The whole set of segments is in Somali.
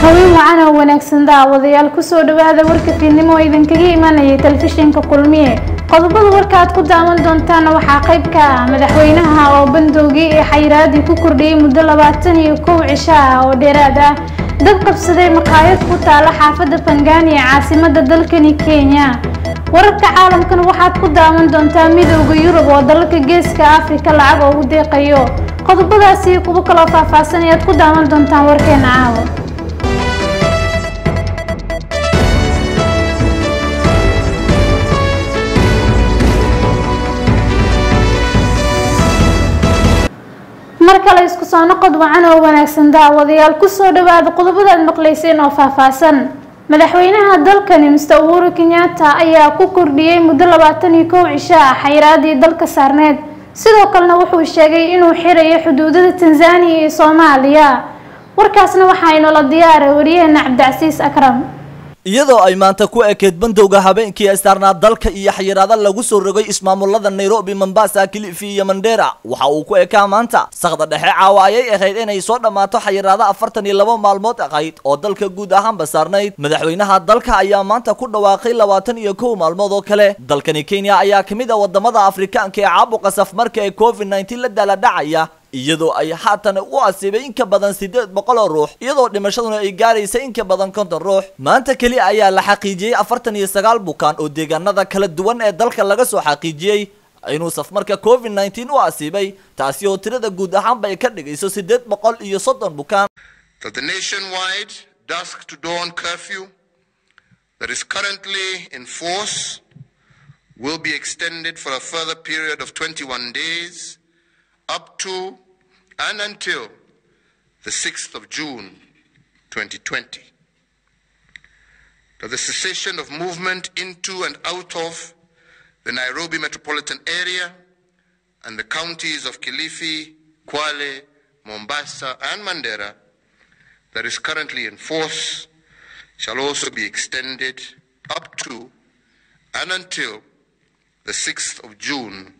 haween wacan oo wanaagsan daawadayaal kusoo dhawaada warka fiidnimo oo idinkaga imanayay telefishinka kulmiye qodobada warka aad ku daawan doontaana waxaa qayb ka ah madaxweynaha oo bandowgii ee xayiraadii ku kordhiyey muddo labaatan iyo kow cisho ah oo dheeraad ah dad qabsaday maqaayad ku taala xaafadda bangani ee caasimada dalkani kenya wararka caalamkan waxaad ku daawan doontaa midowda yurub oo dalalka geeska afrika lacag ugu deeqayo qodobadaasi iyo kuwo kaloo faahfaahsan ayaad ku daawan doontaan warkeena caawa mar kale isku soo noqod wacan oo wanaagsan daawadayaal kusoo dhawaada qodobada aad maqlayseen oo faahfaahsan madaxweynaha dalkani mister uhuru kenyatta ayaa ku kordhiyey muddo labaatan iyo kow cisho ah xayiraadii dalka saarneed sidoo kalena wuxuu sheegay inuu xirayo xuduudada tanzaniya iyo soomaaliya warkaasna waxaa inoola diyaaray wariyaheena cabdicasiis akram iyadoo ay maanta ku ekeyd bandowga habeenkii astaarnaa dalka iyo xayiraada lagu soo rogay ismaamulada nairobi mombasa kilifi iyo mandera waxa uu ku ekaa maanta sakda dhexe caawa ayay ahayd inay soo dhammaato xayiraada afartan iyo laba maalmood ahayd oo dalka guud ahaanba saarnayd madaxweynaha dalka ayaa maanta ku dhawaaqay labaatan iyo kow maalmood oo kale dalkani kenya ayaa kamid a wadamada afrikaanka ee caabuqa safmarka ee covid nneteen la daaladhacaya iyadoo ay haatan u asiibay in ka badan siddeed boqol oo ruux iyadoo dhimashaduna ay gaaraysa in ka badan konton ruux maanta keli ayaa la xaqiijiyey afartan iyo sagaal bukaan oo deegaanada kala duwan ee dalka laga soo xaqiijiyey inuu safmarka covid nneteen u asiibay taasi oo tirada guud ahaanba ay ka dhigayso siddeed boqol iyo soddon bukaan that the nationwide dusk to dawn curfew that is currently in force will be extended for a further period of 21 days up to and until the 6th of June 2020. That the cessation of movement into and out of the Nairobi metropolitan area and the counties of Kilifi, Kwale, Mombasa, and Mandera that is currently in force shall also be extended up to and until the 6th of June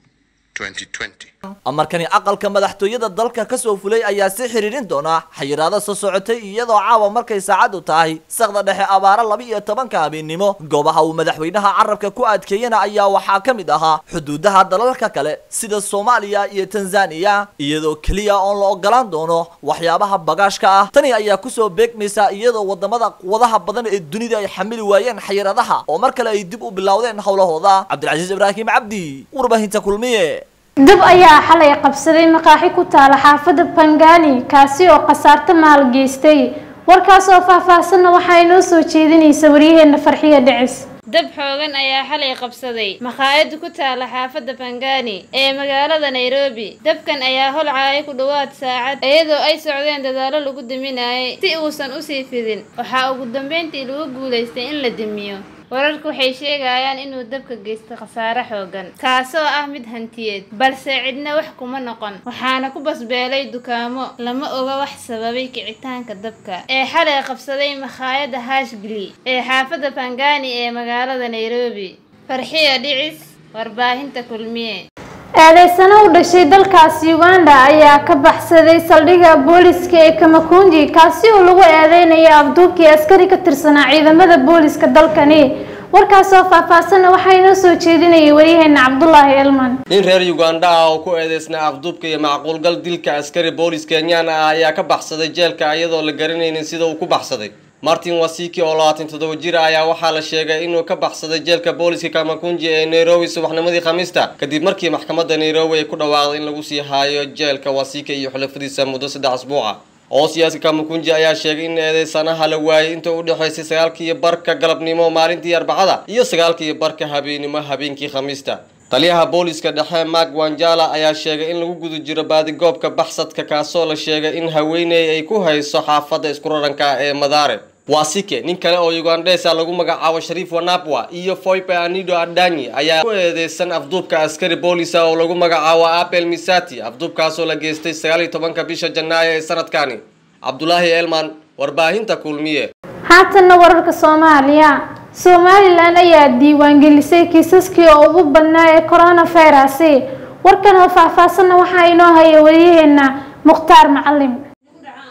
2020. amarkani aqalka madaxtooyada dalka kasoo fulay ayaa si xiriirin doona xayiraado soo socotay iyadoo caawa markay saacadu tahay sakda dhexe abaaro laba iyo tobanka habeennimo goobaha uu madaxweynaha carabka ku adkeeyana ayaa waxaa ka mid ahaa xuduudaha dalalka kale sida soomaaliya iyo tanzaniya iyadoo keliya oon la ogolaan doono waxyaabaha bagaashka ah tani ayaa kusoo beegmaysa iyadoo wadamada quwadaha badan ee dunida ay xamili waayeen xayiraadaha oo mar kale ay dib u bilowdeen howlahooda cabdilcasiis ibraahim cabdi warbaahinta kulmiye dab ayaa xalay qabsaday maqaaxi ku taala xaafadda bangani kaasi oo khasaarto maal geystay warkaas oo faahfaahsanna waxaa inoo soo jeedinaysa waryaheena farxiya dhicis dab xoogan ayaa xalay qabsaday makhaayad ku taala xaafadda bangani ee magaalada nairobi dabkan ayaa holcaaya ku dhowaad saacad iyadoo ay socdeen dadaalo lagu daminayay si uusan usii fidin waxaa ugu dambeyntii lagu guulaystay in la damiyo wararku waxay sheegayaan inuu dabka geystay khasaare xoogan kaasoo ah mid hantiyeed balse cidna wax kuma noqon waxaana ku basbeelay dukaamo lama oga wax sababay kicitaanka dabka ee xalay qabsaday makhaayadda hashgli ee xaafadda bangani ee magaalada nairobi farxiya dhicis warbaahinta kulmiye eedeysano u dhashay dalkaasi uganda ayaa ka baxsaday saldhigga booliska ee kamakunji kaasi oo lagu eedeynayo afduubkii askari ka tirsanaa ciidamada booliska dalkani warkaas oo faahfaahsanna waxaa inoo soo jeedinayay waryaheena cabdulaahi elman nin reer uganda ah oo ku eedeysnaa afduubka iyo macquulgal dilka askari boolis kenyaan ah ayaa ka baxsaday jeelka iyadoo la garanaynin sida uu ku baxsaday martin wasiki oo labaatan toddoba jir ah ayaa waxaa la sheegay inuu ka baxsaday jeelka booliska kamakunji ee nairobi subaxnimadii khamiista kadib markii maxkamadda nairobi ay ku dhawaaqday in lagu sii haayo jeelka wasika iyo xulafadiisa muddo saddex asbuuca oo siyaasi kamakunji ayaa sheegay in eedeysanaha la waayay inta u dhexaysay sagaalkiiyo barka galabnimo maalintii arbacada iyo sagaalkiiyo barka habeennimo habeenkii khamiista taliyaha booliska dhexe mark wanjala ayaa sheegay in lagu guda jiro baadigoobka baxsadka kaasoo la sheegay in haweeney ay ku hayso xaafadda iskuraranka ee madaare wasike nin kale oo ugandhesa lagu magacaabo shariif wanapwa iyo foipe anido adanyi ayaa ku eedeysan afduubka askari boolisa oo lagu magacaabo apel misati afduubkaasoo la geystay sagaal iyo tobanka bisha janaayo ee sanadkani cabdulaahi elman warbaahinta kulmiye haatanna wararka soomaaliya somalilan ayaa diiwaangelisay kiisaskii oo ugu badnaa ee coronavirus warkan oo faahfaahsanna waxaa inoo haya wariyaheena mukhtaar macalim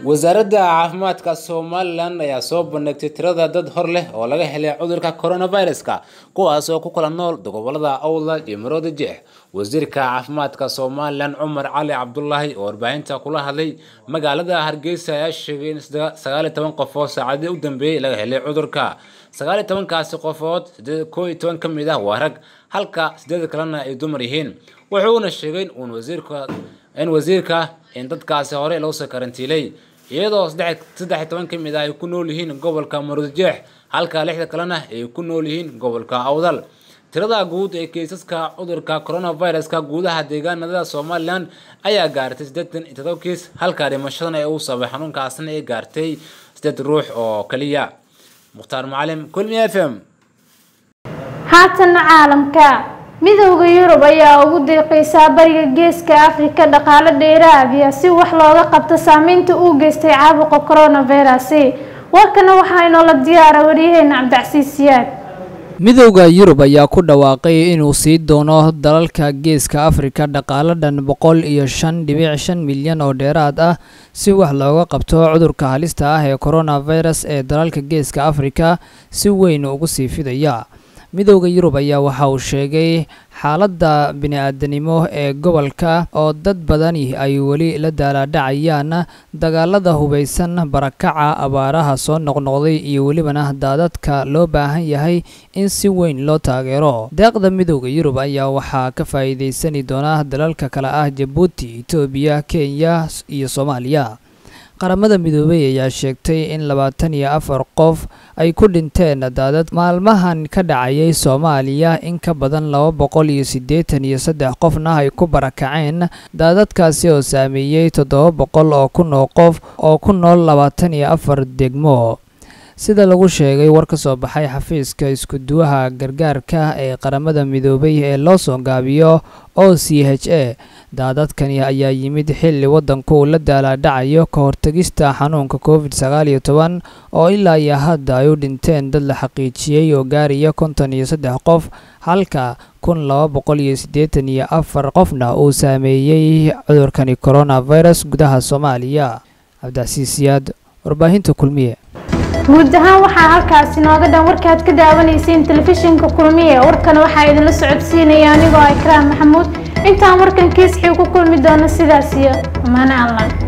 wasaaradda caafimaadka somalilan ayaa soo bandhigtay tirada dad hor leh oo laga helay cudurka coronaviruska kuwaas oo ku kala nool gobolada awdal iyo marooda jeex wasiirka caafimaadka somalilan cumar cali cabdulaahi oo warbaahinta kula hadlay magaalada hargeysa ayaa sheegay in sagaal iyo toban qofood saacadii u dambeeyey laga helay cudurka sagaal iyo tobankaasi qofood koo iyo toban ka mid ah waa rag halka sideed kalena ay dumar yihiin wuxuuna sheegay in wasiirka in wasiirka in dadkaasi hore loo soo karantiilay iyadoo saddex iyo toban ka mid ah ay ku nool yihiin gobolka maruudjeex halka lixda kalena ay ku nool yihiin gobolka awdal tirada guud ee keysaska cudurka coronaviruska guudaha deegaanada somalilan ayaa gaartay siddeetan iyo todoba kiis halka dhimashadana ee uu sabay xanuunkaasna ay gaartay sideed ruux oo kaliya mukhtaar macalim kulmi f m haatana caalamka midowda yurub ayaa ugu deeqaysaa bariga geeska afrika dhaqaale dheeraadiya si wax looga qabto saameynta uu geystay caabuqa coronavirus warkana waxaa inoola diyaara waryaheena cabdicasiis siyaad midowda yurub ayaa ku dhawaaqay inuu sii doono dalalka geeska afrika dhaqaale dhan boqol iyo shan dhibic shan milyan oo dheeraad ah si wax looga qabto cudurka halista ah ee coronavirus ee dalalka geeska afrika si weyn ugu sii fidaya midowda yurub ayaa waxa uu sheegay xaaladda bini-aadanimo ee gobolka oo dad badani ay weli la daalaadhacayaan dagaalada hubaysan barakaca abaaraha soo noqnoqday iyo welibana daadadka loo baahan yahay in si weyn loo taageero deeqda midowda yurub ayaa waxaa ka faa'iidaysani doona dalalka kale ah jabuuti etoobiya kenya iyo soomaaliya qaramada midoobey ayaa sheegtay in labaatan iyo afar qof ay ku dhinteen daadad maalmahan ka dhacayay soomaaliya in ka badan laba boqol iyo siddeetan iyo saddex qofna ay ku barakaceen daadadkaasi oo saameeyey toddoba boqol oo kun oo qof oo ku nool labaatan iyo afar degmo sida lagu sheegay war ka soo baxay xafiiska isku-duwaha gargaarka ee qaramada midoobay ee loo soo gaabiyo o c h a daadadkani ayaa yimid xilli waddanku uu la daalaadhacayo ka hortegista xanuunka covid sagaal iyo toban oo ilaa iyo hadda ay u dhinteen dad la xaqiijiyey oo gaaraya konton iyo saddex qof halka kun laba boqol iyo siddeetan iyo afar qofna uu saameeyey cudurkani coronavirus gudaha soomaaliya cabdicasiis siyaad warbaahinta kulmiye guud ahaan waxaa halkaasi nooga dhan warkaad ka daawanayseen telefishinka kulmiye warkana waxaa idinla socodsiinaya anigoo ah ikraam maxamuud intaan warkan kiisxii ku kulmi doono sidaas iyo amaane allah